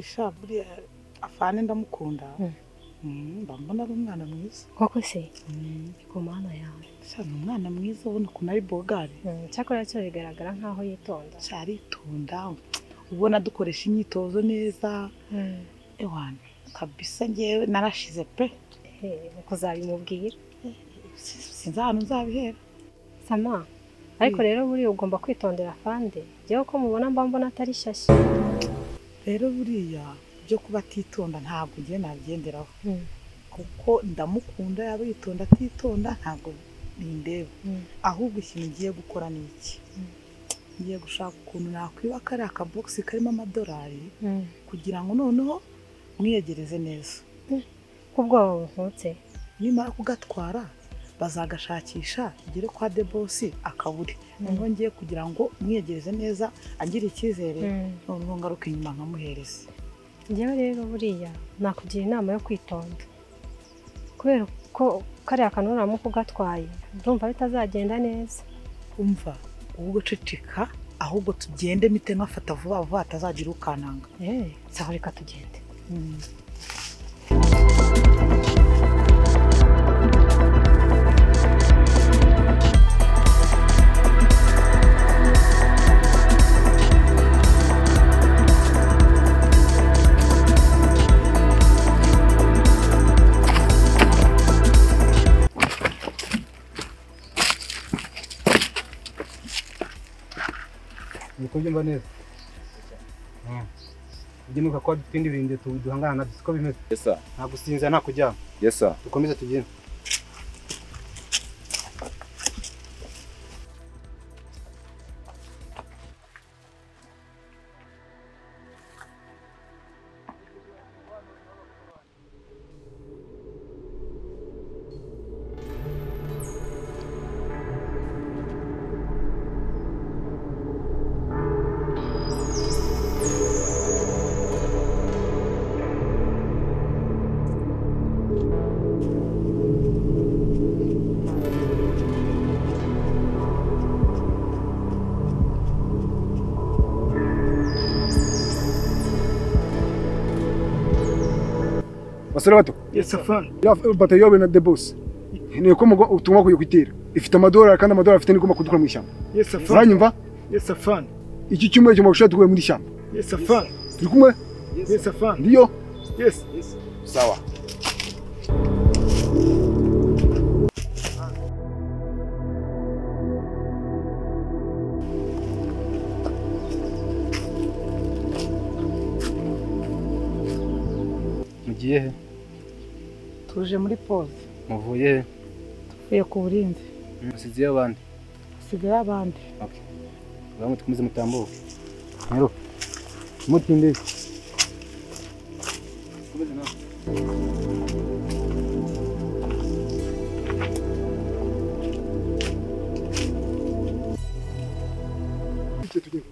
sha buriya afane ndamukunda Mm, mba mbona ari umwana mwiza koko se ku mana yawe sha ni umwana mwiza ubona ukuntu ari bogari Mm, cyakora cyo bigaragara nk'aho yitonda sha aritonda ubona dukoresha imyitozo neza ewana kabisa ngewe narashize pe Eh, kuzabimubwira sinzi ahantu nzabihera sama ariko rero buriya ugomba kwitondera fande njyewe ko mubona mba mbona atari shyashya rero buriya byo kuba atitonda ntabwo ngiye nabigenderaho Mm, kuko ndamukunda yaba yitonda atitonda ntabwo bindeba mm. ahubwo ikintu ngiye gukora ni iki Mm. ngiye gushaka ukuntu nakwibaka kariya kabogisi karimo amadolari Mm. kugira ngo noneho mwiyegereze neza k'ubwoba bunkutse nimara kugatwara bazagashakisha igere kwa debosi akabure niho ngiye kugira ngo mwiyegereze neza agire icyizere Mm. noneho ngaruke inyuma nkamuhereze njyewe rero buriya nakugira inama yo kwitonda kubera ko kariya kantu uramuka ugatwaye ndumva bitazagenda neza umva wowe ugaceceka ahubwo tugende mite nkafata vuba vuba hatazagira ukananga Eh, sawa reka tugende uri kubyumva neza ugemuka kuba dufite ibindi bintu tu- duhangana nabyo siko bimeze yesa nta gusinzira nta kuryama yesa dukomeze tugende basore bato yesafani iriya bato iyobowe na debose ni uko mugo- tugomba kuyo kuyitera ifite amadolari kandi amadolari afite nigomba kudukura mu ishyamba yesafani uranyumva yesafani iki cyumweru cyuma gushira dukuye mu ishyamba yesafani turi kumwe yesafani ndiyo yesi sawa mugiye he tuje muri pose muvuye he tuvuye ku burinzi musiziye abandi hasigaye abandi bamwe dukomeze mutambuke rero mutinde Igihe tugenda.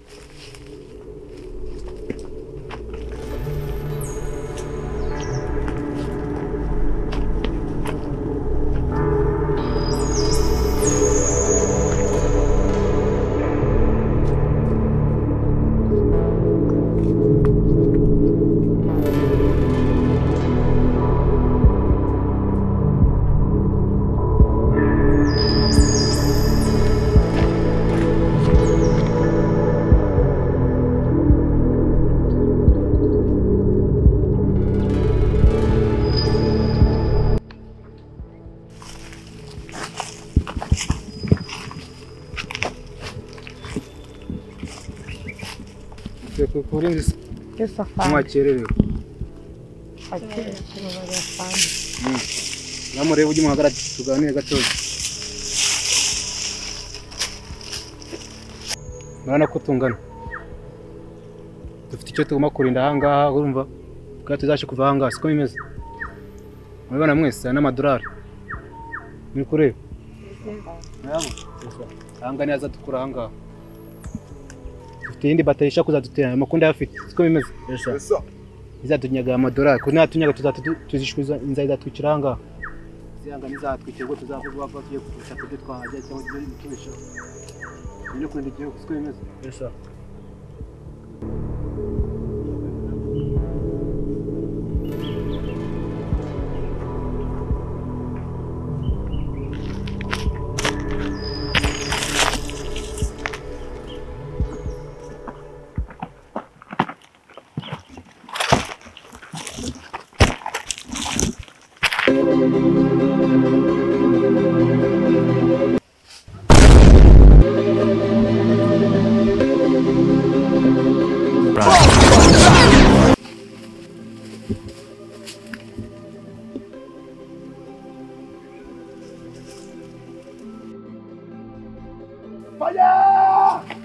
kurinda isi yesafani ntiwakererewe namurebe ujye muhagarara tuganire gatoya murabona ko tungana dufite icyo tugomba kurinda ahangaha urumva kuko tuzashe kuva ahangaha siko bimeze murabibona mwese aya ni amadolari muri kureba Gusa, ahangaha niyo azadukura ahangaha dufite iyindi batayi ishaka kuzadutera ayo makunda ayafite siko bimeze izatunyaga aya madolari kuko natunyaga tuzishyuza inzara izatwikira ahangaha zihanga ntizatwikira ubwo tuzavuga ko tugiye kugurisha ibyo twahajya cyangwa ibyo guturisha ibyo kurinda igihugu siko bimeze faya